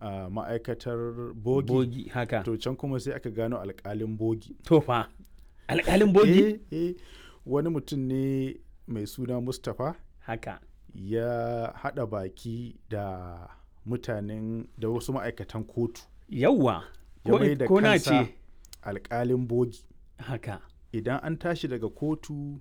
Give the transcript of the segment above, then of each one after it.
a ma'aikatar bogi, bogi haka to can kuma sai aka gano alkalin bogi to fa alƙalin bogi eh, eh, wani mutum ne mai suna mustapha haka ya haɗa baki da mutanen da wasu ma'aikatan kotu yawwa ya ko, mai da ko na kansa ce alkalin bogi haka idan an tashi daga kotu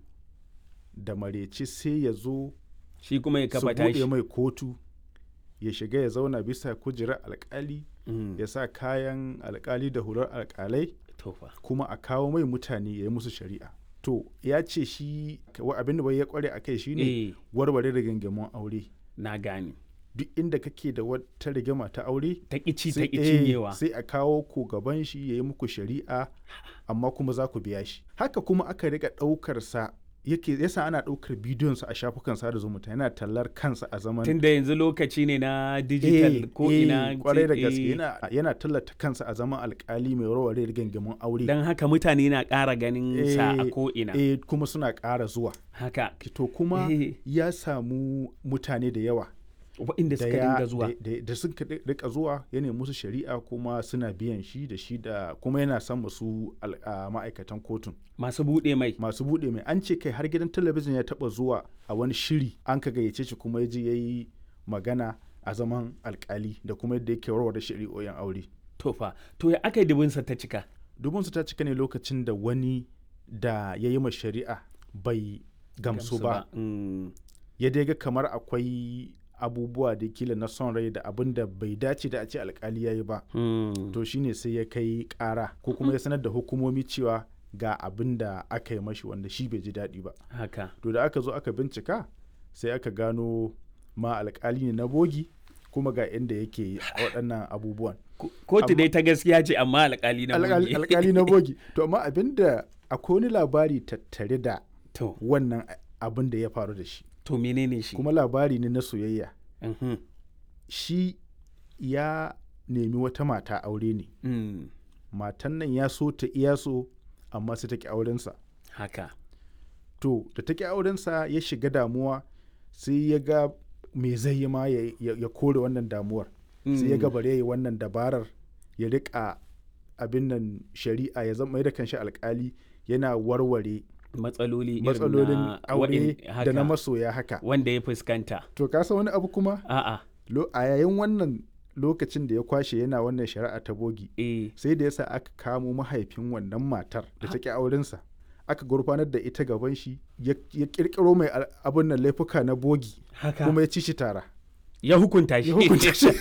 da mareci sai ya zo shi kuma ya su kafa buɗe tashi mai kotu ya shiga ya zauna bisa kujerar alkali Mm, ya sa kayan alkali da hular alkalai to fa kuma a kawo mai mutane ya yi musu shari'a to ya ce shi wa- abin da bai ya kware a kai shine eh warware rigingimun aure na gane duk inda kake da wata rigima ta aure ta ƙici ta sai- eh, cinyewa sai a kawo ku gaban shi ya yi muku shari'a amma kuma za ku biya shi haka kuma aka riga ɗaukar sa yake yasa ana ɗaukar bidiyon sa a shafukan sada zumunta yana tallar kansa a zaman tunda yanzu lokaci ne na digital Eh, ko eh, ina kwarai da eh, gaske yana, yana tallata kansa a zaman alkali mai warware rigingimun aure don haka mutane na ƙara ganin sa a Eh, ko ina eh, kuma suna ƙara zuwa haka to kuma Eh. ya samu mutane da yawa waɗanda da suka ya- dinga zuwa da- da- da suka ri- rika zuwa ya nemi musu shari'a kuma suna biyan shi da shi da kuma yana son musu al- a ma'aikatan kotun masu buɗe mai masu buɗe mai an ce kai har gidan talabijin ya taɓa zuwa a wani shiri an ka gayyace shi kuma ya je ya yi magana a zaman alkali da kuma yadda yake warware shari'o'in aure to fa to ya aka yi dubinsa ta cika dubinsu ta cika ne lokacin da wani da ya yi ma shari'a bai gamsu ba Mm, ya dai ga kamar akwai abubuwa da kila na son rai da abin da bai dace da a ce alkali ya yi ba mm. to shine sai ya kai kara ko kuma ya sanar da hukumomi cewa ga abin da aka yi mashi wanda shi bai ji daɗi ba haka to da aka zo aka bincika sai aka gano ma alkali ne na bogi kuma ga inda yake waɗannan abubuwan Ko- kotu dai ta gaskiya ce amma alƙali na Alƙal- bogi. alkali na bogi to amma abin da akwai wani labari tattare da to wannan abin da ya faru da shi to menene shi kuma labari ne na soyayya Mhm. shi ya nemi wata mata aure ne Mm, matan nan ya so ta iya so amma sai ta ki aurensa haka to da ta ki aurensa ya shiga damuwa sai ya ga me zai yi ma ya, ya- ya kore wannan damuwar sai ya ga bare ya yi wannan dabarar ya rika abin nan shari'a ya zama mai da kanshi alkali yana warware matsaloli irin matsalolin na aure waɗin- da na haka, masoya haka wanda ya fuskanta to ka san wani abu kuma a'a Lo- a yayin wannan lokacin da ya kwashe yana wannan shari'a ta bogi eh sai da yasa aka kamo mahaifin wannan matar da ta ki aurensa aka gurfanar da ita gaban shi ya ya kirkiro mai al- abin nan laifuka na bogi haka kuma ya ci shi tara ya hukunta shi ya hukunta shi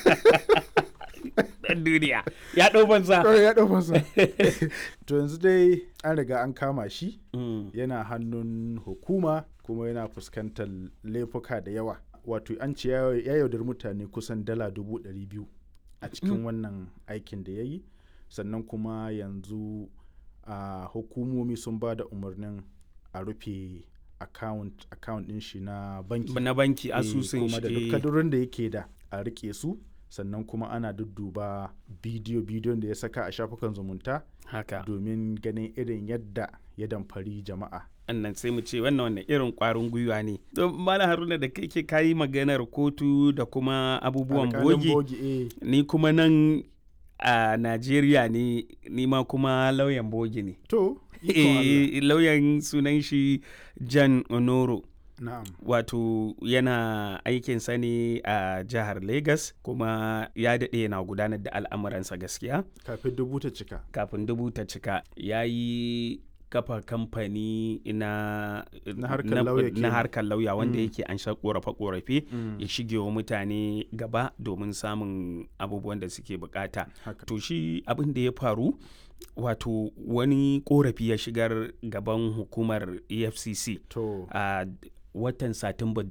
dan duniya ya ɗau banza Kawai ya ɗau masa to yanzu dai an riga an kama shi Mm, yana hannun hukuma kuma yana fuskantar laifuka da yawa wato an ce ya ya yaudar mutane kusan dala dubu ɗari biyu a cikin wannan aikin da ya yi sannan kuma yanzu a hukumomi sun ba da umarnin a rufe account account ɗin shi na banki na banki Eh, asusun kuma da duk shi eh, kadurin da yake da a rike su sannan kuma ana dudduba bidiyo bidiyon da ya saka a shafukan zumunta haka domin ganin irin yadda ya damfari jama'a annan sai mu ce wannan wannan irin kwarin gwiwa ne don mala haruna da kai ke kayi maganar kotu da kuma abubuwan Alƙalin bogi eh. ni kuma nan a najeriya ne ni ma kuma lauyan bogi ne To, ikon Allah. Eh, lauyan sunan shi jan onoro Na'am. wato yana aikinsa ne a jihar Legas kuma ya daɗe yana gudanar da al'amuransa gaskiya Kafin dubu ta cika. kafin dubu ta cika ya yi kafa kamfani na Na harkar lauya na kenan. harkar lauya wanda Mm. yake an sha korafe-korafe Mm. ya shige wa mutane gaba domin samun abubuwan da suke bukata Haka. to shi abin da ya faru wato wani korafi ya shigar gaban hukumar efcc To, a watan satumba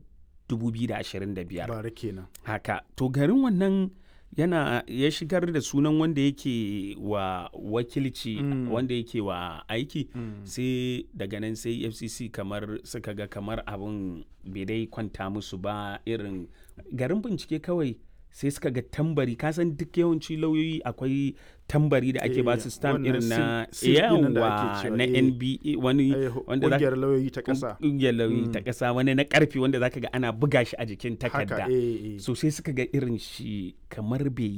2025 bara kenan. haka to garin wannan yana ya shigar da sunan wanda yake wa wakilci Mm. wanda yake wa aiki Mm. sai daga nan sai fcc kamar suka ga kamar abin bai dai kwanta musu ba irin garin bincike kawai sai suka ga tambari kasan duk yawanci lauyoyi akwai tambari da ake Eh, ba su stamp wannan irin na seal- seal ɗin nan da ake yawa cewa, na eh. nba wani Eh, wanda za Ƙungiyar lauyoyi ta ƙasa. ƙungiyar lauyoyi ta Mm. ƙasa wani na ƙarfi wanda zaka ga ana buga shi a jikin takarda Haka, eh, eh. so sai suka ga irin shi kamar bai